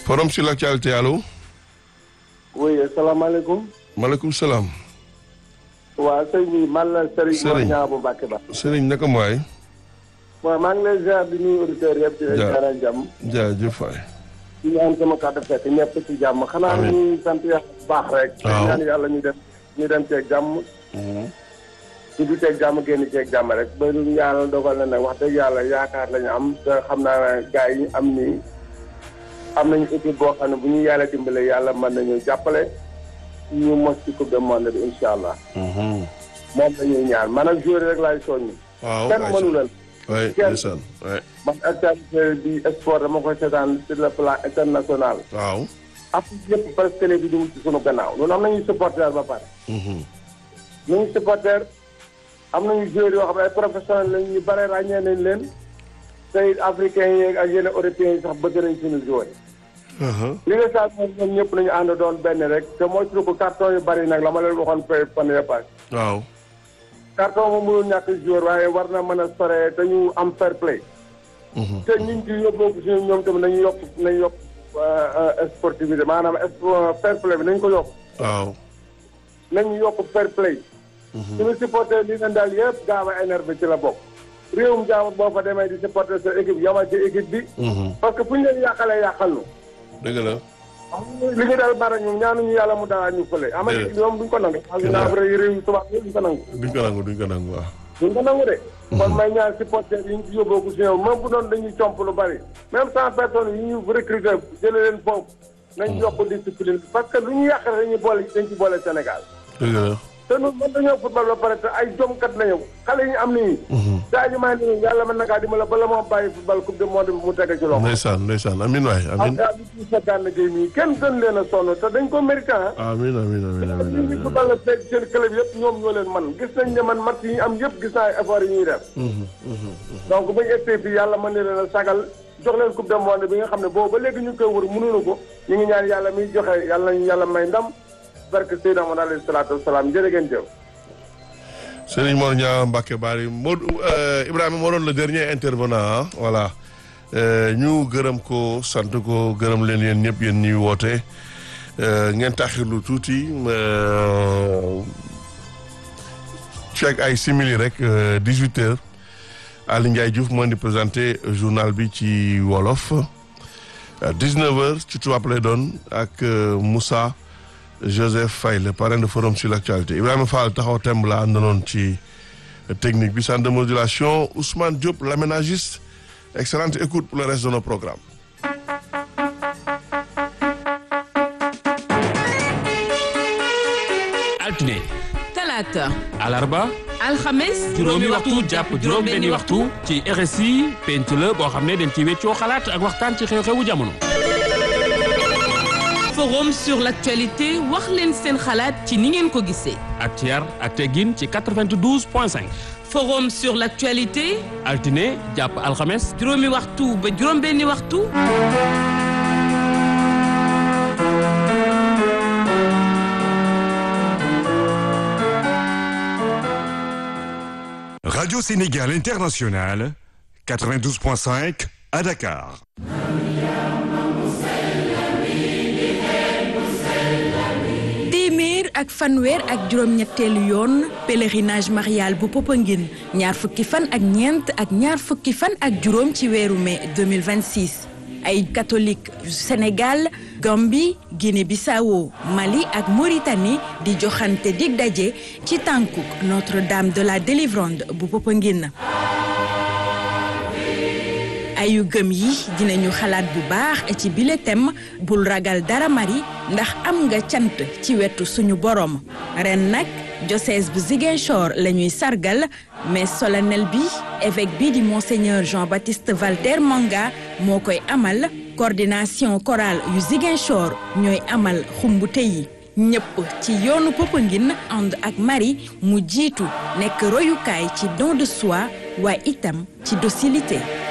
forum sur l'actualité allo. oui asalaamaaleykum. maaleykum salaam. waa sëñ bi man la Serigne. Serigne Mor Niang bu Mbacke ba. Serigne naka mooy. waaw maa ngi lay ziar di nuyu auditeurs yëpp. di leen Ja- ziaral jàmm. jaajëf waay. di ñaan sama kàddu fekk ñëpp ci jàmm. xanaa Amiin. ñu sant yàlla bu baax rek. Waaw. ñaan yàlla ñu dem ñu dem ceeg jàmm. ñu du ceeg jàmm génn ceeg jàmm rek ba lu yàlla dogal na nag wax dëgg yàlla yaakaar lañu am te xam naa ne gars yi am nii am nañu équipe boo xam ne bu ñu yàlla dimbale yàlla mën nañu jàppale ñu mos ci coupe du monde bi incha allah. moom la ñuy ñaan man ak joueur rek laay soññi. waaw kenn mënu leen. waay kenn. ndeysaan waay man actualité bi sport dama koy seetaan sur le plan international. waaw. Afrique yëpp presque télé bi ñu ci sunu gannaaw loolu am nañu supporter ba pare. ñu ngi supporter am nañu joueurs yoo xam ne ay professionnels lañ ñu bare ràññee nañ leen tey africains yi ak yeneen européens yi sax bëgg nañ suñu joueurs li nga saa moom ñoom ñëpp nañu ànd doon benn rek te mooy suñu ko carton yu bari nag la ma leen waxoon fay fan yii paase. waaw. carton moom mënul ñàkk joueur waaye war na mën a sore dañu am fair play. te ñun ci yóbboo ko suñu ñoom tamit nañu yokk nañu yokk sportivité maanaam es- fair play bi nañu ko yokk waaw. nañu yokk fair play. suñu supporter li leen daal yëpp gaaw a énervé ci la bokk. réewum jaamu boo fa demee di supporter sa équipe yamal ci équipe bi. parce que fu ñu leen yàqalee yàqal nu. dëgg la. li ñu daal bara ñu ñaanuñu yàlla mu dara ñu fële. am na Déedéet. ñoom duñ ko nangu. xam naa vrai réew tubaab yi duñ ko nangu. duñ ko nangu duñ ko nangu waaw. duñ ko nangu de. kon may ñaan supporter yi ñu ci yóbboo ko si ñoom même bu doon dañuy comp lu bari. même cent personnes yi ñu recruter jëlee leen foofu. nañ yokk discipline parce que lu ñu yàq rek dañuy boole dañ ci boole Sénégal. dëgg la. te ñun mën dañoo football ba pare te ay jomkat nañu xale yi ñu am nii. Sadio Mané nii yàlla mën na kaa dimbale bala moo bàyyi football coupe du monde bi mu tege ci loxo. ndeysaan ndeysaan amin waay ak amin. daal di ci sa gànn gi nii kenn gën leen a sonn te dañ ko mérité ah. amin amin amin amin ñi ngi football la fekk seen club yëpp ñoom ñoo leen man gis nañ ne man match yi ñu am yëpp gis naa effort yi ñuy def. donc bu ñu essayé fii yàlla mën na leen a sagal jox leen coupe du monde bi nga xam ne boobu ba léegi ñu ngi koy wër mënuñu ko ñu ngi ñaan yàlla miy joxe yàlla nañu yàlla may ndam barke Seydina Muhammad alayhi salaatu wasalaam jërë ngeen jëf. Serigne Mor Niang Mbacke Bari Modou Ibrahima moo doon le dernier intervenant ah voilà Euh, ñu gërëm ko sant ko gërëm leen yéen ñëpp yéen ñuy woote Euh, ngeen taxirlu tuuti euh, ci ak ay simili rek dix huit heures Aly Ndiaye Diouf moo di présenté journal bi ci wolof dix neuf heures ci tubaab lay doon ak euh, Moussa Joseph Faye le parrain de forum sur l'actualité Ibrahima Fall taxaw temb la àndanoon ci technique bi centre de modulation Ousmane Diop l'aménagiste excellente écoute pour le reste de nos programmes altine talaata alarba alxames juróomi waxtu jàpp juróom benni waxtu ci RSI penc la boo xam ne dañ ci weccoo xalaat ak waxtaan ci xew-xewu jamono forum sur l'actualité wax leen seen xalaat ci ni ngeen ko gisee ak ci yar ak teggin ci 92 point 5 forum sur l'actualité altine jàpp alxames juróomi waxtu ba juróom benni waxtu Radio Sénégal International, 92.5 à Dakar. téeméer ak fanweer ak juróom-ñetteelu yoon pèlerinage marial bu Popenguine ñaar fukki fan ak ñeent ak ñaar fukki fan ak juróom ci weeru mai 2026 ay catholique yu Sénégal Gambie Guinée-Bissau Mali ak Mauritanie di joxante dig daje ci tànkuk Notre-Dame de la Délivrande bu Popenguine ayu gëm yi dinañu xalaat bu baax ci bile thème bul ragal dara mari ndax am nga cant ci wetu suñu borom ren nag diocèse bu Ziguinchor la ñuy sargal mais solennel bi évêque bi di monseigneur Jean-Baptiste Valter Manga moo koy amal coordination chorale yu Ziguinchor ñooy amal xumbute yi ñëpp ci yoonu Popenguine ànd ak Marie mu jiitu nekk royukaay ci don de soi waaye itam ci docilité